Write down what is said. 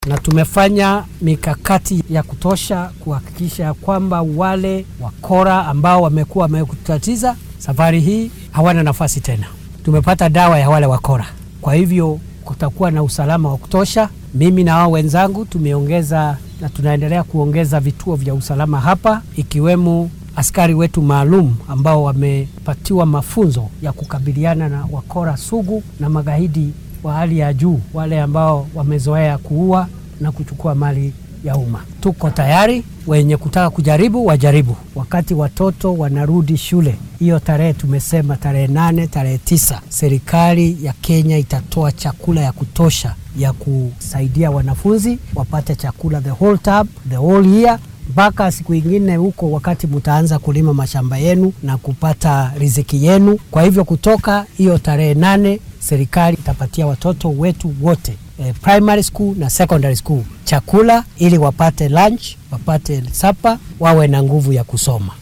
na tumefanya mikakati ya kutosha kuhakikisha kwamba wale wakora ambao wamekuwa wamekutatiza safari hii hawana nafasi tena. Tumepata dawa ya wale wakora, kwa hivyo kutakuwa na usalama wa kutosha. Mimi na wao wenzangu tumeongeza na tunaendelea kuongeza vituo vya usalama hapa, ikiwemo askari wetu maalum ambao wamepatiwa mafunzo ya kukabiliana na wakora sugu na magaidi wa hali ya juu, wale ambao wamezoea kuua na kuchukua mali ya umma. Tuko tayari, wenye kutaka kujaribu wajaribu. Wakati watoto wanarudi shule, hiyo tarehe tumesema tarehe nane, tarehe tisa, serikali ya Kenya itatoa chakula ya kutosha ya kusaidia wanafunzi wapate chakula the whole term, the whole year mpaka siku ingine huko, wakati mtaanza kulima mashamba yenu na kupata riziki yenu. Kwa hivyo kutoka hiyo tarehe nane serikali itapatia watoto wetu wote eh, primary school na secondary school chakula ili wapate lunch, wapate supper, wawe na nguvu ya kusoma.